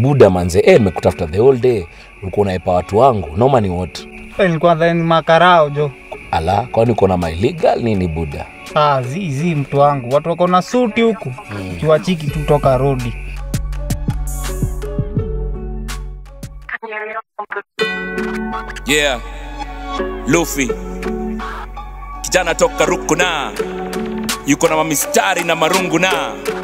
buda manze eh, nimekutafuta the whole day ulikuwa unaepa watu wangu noma ni what Eh, nilikuwa dhani makarao jo ala kwani uko na my legal nini buda ah, zi zi mtu wangu watu wako na suti huku kiwachiki tu toka rodi yeah luffy kijana toka rukuna yuko na mamistari na marungu na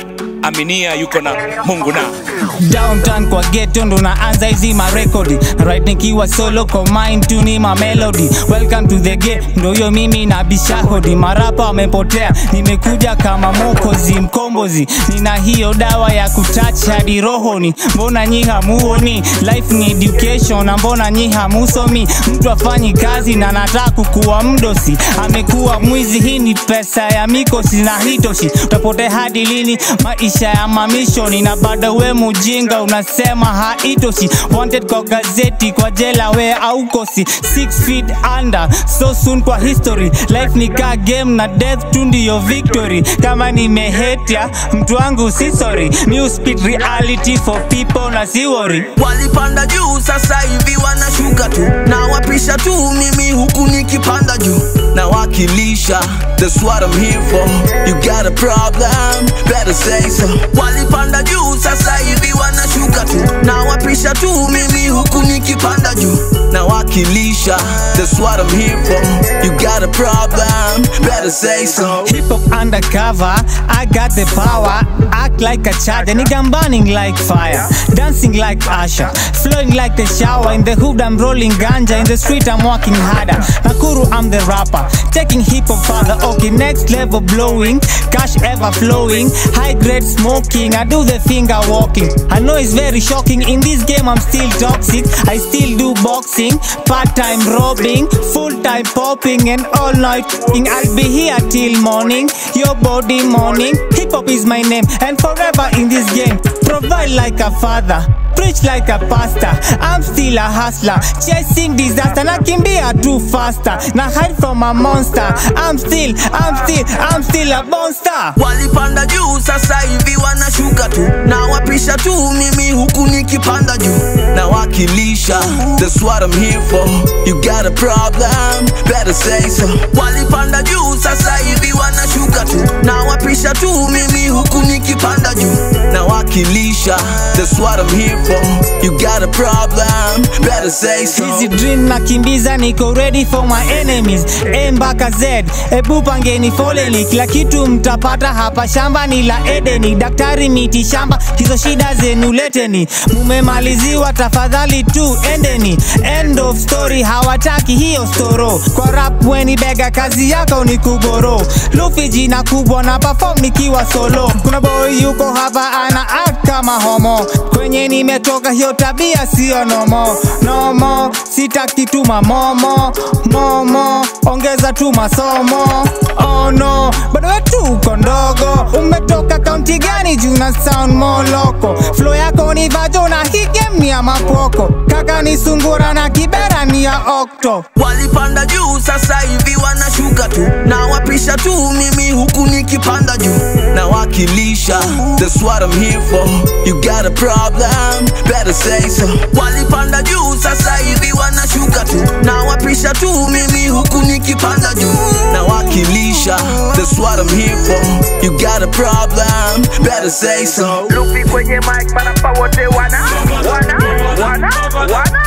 aminia yuko na mungu na downtown kwa geto ndo naanza hizi marekodi right nikiwa solo kwa mind tu ni ma melody welcome to the game ndo hiyo mimi na bishahodi marapa wamepotea nimekuja kama mokozi mkombozi nina hiyo dawa ya kutach hadi rohoni mbona nyi hamuoni life ni education na mbona nyi hamusomi mtu afanyi kazi na nataka kukuwa mdosi amekuwa mwizi hii ni pesa ya mikosi na hitoshi utapotea hadi lini maisha ya mamishoni na bado we mujinga unasema haitoshi wanted kwa gazeti kwa jela we aukosi 6 feet under so soon kwa history life ni ka game na death tu ndiyo victory kama nimehetia mtu wangu si sorry new speed reality for people na si worry walipanda juu sasa hivi wanashuka tu na wapisha tu mimi huku nikipanda juu na wakilisha that's what I'm here for you got a problem better say so walipanda juu sasa hivi wanashuka tu na wapisha tu mimi huku nikipanda juu na wakilisha that's what I'm here for you got a problem better say so Hip hop undercover, I got the power. Act like a child, and nigga I'm burning like fire. Dancing like Asha, flowing like the shower. In the hood, I'm rolling ganja. In the street, I'm working harder. Nakuru, I'm the rapper. Taking hip hop further. Okay, next level blowing. Cash ever flowing. High grade smoking. I do the finger walking. I know it's very shocking. In this game, I'm still toxic. I still do boxing. Part time robbing. Full time popping. And all night. f***ing. I'll be here till morning. Your body morning. Hip hop is my name. And forever in this game. Provide like a father. Preach like a pastor. I'm still a hustler. Chasing disaster. Nakimbia too faster. Na hide from a monster. I'm still, I'm still, I'm still a monster. walipanda juu sasa hivi wanashuka tu na wapisha tu mimi huku nikipanda juu na wakilisha that's what I'm here for you got a problem better say so walipanda juu sasa hivi wanashuka tu na wapisha tu mimi huku nikipanda juu na wakilisha that's what I'm here for you got a problem better say so Easy dream nakimbiza niko ready for my enemies A mpaka Z ebu pangeni foleni kila kitu mtapata hapa shamba ni la Edeni daktari miti shamba hizo shida zenu leteni mumemaliziwa tafadhali tu endeni end of story hawataki hiyo storo kwa rap weni bega kazi yako ni kuboro lufi jina kubwa na perform nikiwa solo kuna boy yuko hapa ana act kama homo kwenye nimetoka hiyo tabia sio nomo nomo sitaki tu mamomo momo ongeza tu masomo oh no bado wetu uko ndogo umetoka kaunti gani juu na sound moloko flo yako ni vajo na higem ni ya mapoko kaka ni sungura na kibera ni ya okto walipanda juu sasa hivi wanashuka tu na wapisha tu mimi huku nikipanda juu na wakilisha that's what I'm here for you got a problem better say so walipanda juu sasa hivi wanashuka tu na wapisha tu mimi huku nikipanda juu na wakilisha that's what I'm here for you got a problem better say so Lupi kwenye mic marapa wote wana wana wana wana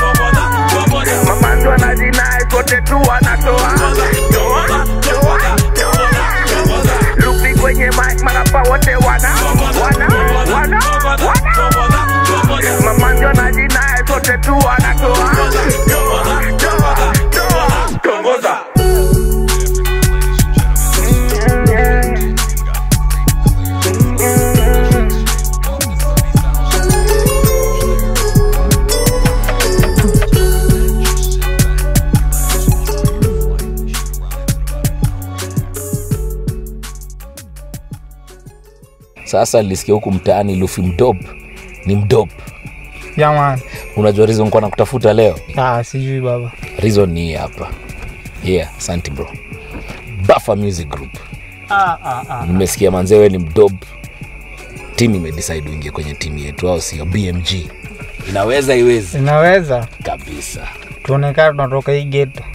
Mamandu wanajinai kote tu wanatoa toa toa toa Lupi kwenye mic marapa wote wana wana wana wana Mamandu wanajinai kote tu wanatoa toa toa toa Tongoza sasa nilisikia huku mtaani lufi mdop ni mdop yaman unajua reason kwa nakutafuta leo ah, sijui baba reason ni hii hapa yeah asante bro buffer music group ah, ah, ah. nimesikia manzewe ni mdob timu imedecide uingie kwenye timu yetu au sio bmg inaweza iwezi inaweza kabisa tuonekana tunatoka hii gate